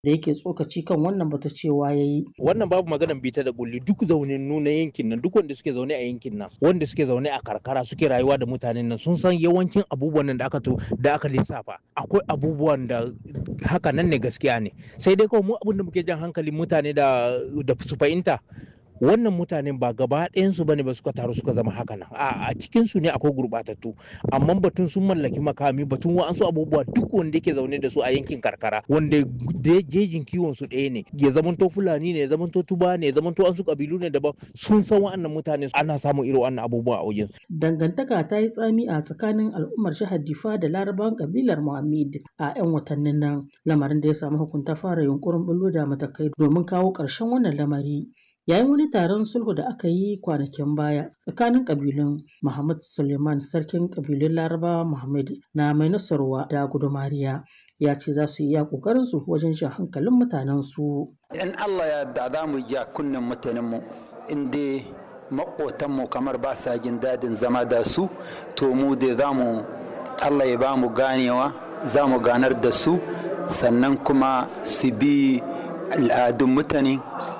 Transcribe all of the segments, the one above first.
da yake tsokaci kan wannan bata cewa ya yi. Wannan babu maganan bita da kulli duk zaunannu na yankin nan duk wanda suke zaune a yankin nan wanda suke zaune a karkara suke rayuwa da mutanen nan sun san yawancin abubuwan nan da aka to da aka lissafa akwai abubuwan da haka nan ne gaskiya ne sai dai kawai mu abin da muke jan hankalin mutane da da su fahimta wannan mutanen ba gaba ɗayansu bane ba suka taru suka zama haka nan a a cikin su ne akwai gurbatattu amma batun sun mallaki makami batun wa'ansu abubuwa duk wanda yake zaune da su a yankin karkara wanda jejin kiwon su ɗaya ne ya zamanto fulani ne ya zamanto tuba ne ya zamanto an su kabilu ne daban sun san wa'annan mutane ana samun irin wannan abubuwa a wajen Dangantaka ta yi tsami a tsakanin al'ummar jihar Difa da larabawan kabilar Muhammad a 'yan watannin nan lamarin da ya samu hukunta fara yunkurin bullo da matakai domin kawo ƙarshen wannan lamari. Yayin wani taron sulhu da aka yi kwanakin baya tsakanin kabilun Muhammad Suleiman sarkin kabilun Larabawa Muhammad na mai nasarwa da gudumariya ya ce za su yi iya ƙoƙarin su wajen shan hankalin mutanen su. In Allah ya yarda za mu ja kunnen mutanenmu in dai maƙotanmu kamar ba sa jin dadin zama da su to mu dai za mu Allah ya ba mu ganewa za mu ganar da su sannan kuma su bi al'adun mutane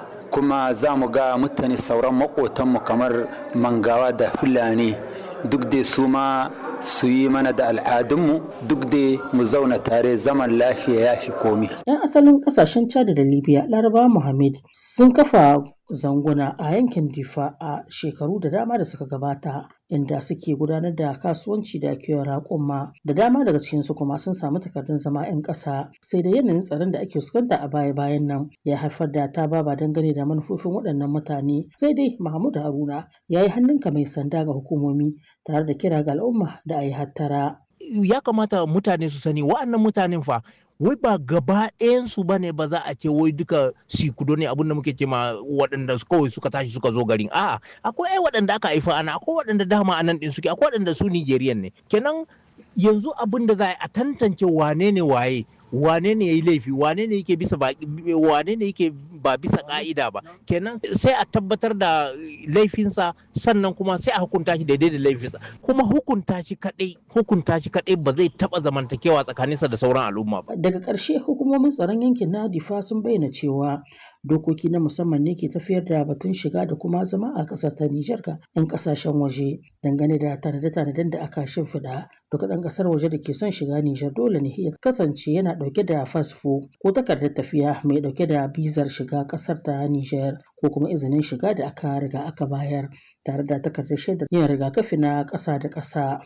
kuma za mu ga mutane sauran maƙotanmu kamar mangawa da fulani duk dai su ma su yi mana da al'adunmu duk dai mu zauna tare zaman lafiya ya fi komi. 'Yan asalin kasashen Chad da Libya, Laraba Muhammad sun kafa zanguna a yankin Difa a shekaru da dama da suka gabata inda suke gudanar da kasuwanci da kiwon raƙuma da dama daga cikinsu kuma sun samu takardun zama 'yan ƙasa sai da yanayin tsaron da ake fuskanta a baya-bayan nan ya haifar da ta baba dangane da manufofin waɗannan mutane sai dai Mahmud Haruna ya yi hannunka mai sanda ga hukumomi tare da kira ga al'umma da a yi hattara. ya kamata mutane su sani wa'annan mutanen fa wai ba gaba ɗayansu ba ne ba za a ce wai duka sikudo ne abinda muke ce ma waɗanda kawai suka tashi suka zo garin a'a akwai ai waɗanda aka haifa ana akwai waɗanda dama anan ɗin suke akwai waɗanda su Nigerian ne kenan yanzu abin da za a tantance wane ne waye wane ne ya yi laifi wane ne yake bisa ba wane ne yake ba bisa ka'ida ba kenan sai a tabbatar da laifinsa sannan kuma sai a hukunta shi daidai da laifinsa kuma hukunta shi kadai hukunta shi kadai ba zai taba zamantakewa tsakaninsa da sauran al'umma ba daga ƙarshe hukumomin tsaron yankin na difa sun bayyana cewa dokoki na musamman ne ke tafiyar da batun shiga da kuma zama a ƙasar ta Nijar ga 'yan ƙasashen waje dangane da tanade-tanaden da aka shimfiɗa duka ɗan ƙasar waje da ke son shiga Nijar dole ne ya kasance yana ɗauke da fasfo ko takardar tafiya mai ɗauke da bizar shiga ƙasar ta Nijar ko kuma izinin shiga da aka riga aka bayar tare da takardar shaidar yin rigakafi na ƙasa da ƙasa.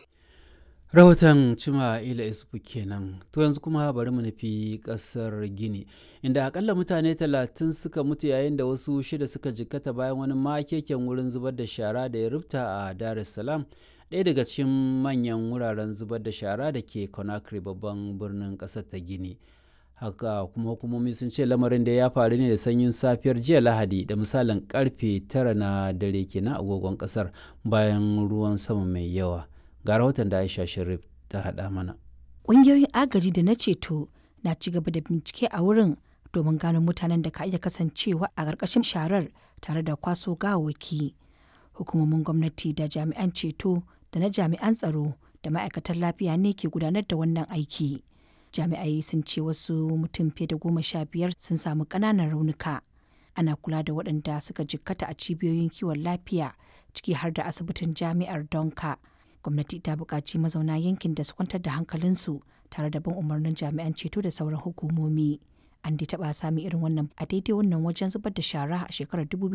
rahoton cima ila isufu kenan to yanzu kuma bari mu nufi kasar gini inda akalla mutane talatin suka mutu yayin da wasu shida suka jikkata bayan wani makeken wurin zubar da shara da ya rubta a dar es salaam ɗaya daga cikin manyan wuraren zubar da shara da ke conakry babban birnin ƙasar ta gini haka kuma hukumomi sun ce lamarin da ya faru ne da sanyin safiyar jiya lahadi da misalin karfe tara na dare kenan agogon ƙasar bayan ruwan sama mai yawa ga rahoton da aisha sharif ta haɗa mana ƙungiyoyin agaji da na ceto na ci gaba da bincike a wurin domin gano mutanen da ka iya kasancewa a ƙarƙashin sharar tare da kwaso gawawaki hukumomin gwamnati da jami'an ceto da na jami'an tsaro da ma'aikatan lafiya ne ke gudanar da wannan aiki jami'ai sun ce wasu mutum fiye da goma sha biyar sun samu ƙananan raunuka ana kula da waɗanda suka jikkata a cibiyoyin kiwon lafiya ciki har da asibitin jami'ar donka gwamnati ta buƙaci mazauna yankin da su kwantar da hankalinsu tare da bin umarnin jami'an ceto da sauran hukumomi an dai taɓa sami irin wannan a daidai wannan wajen zubar da shara a shekarar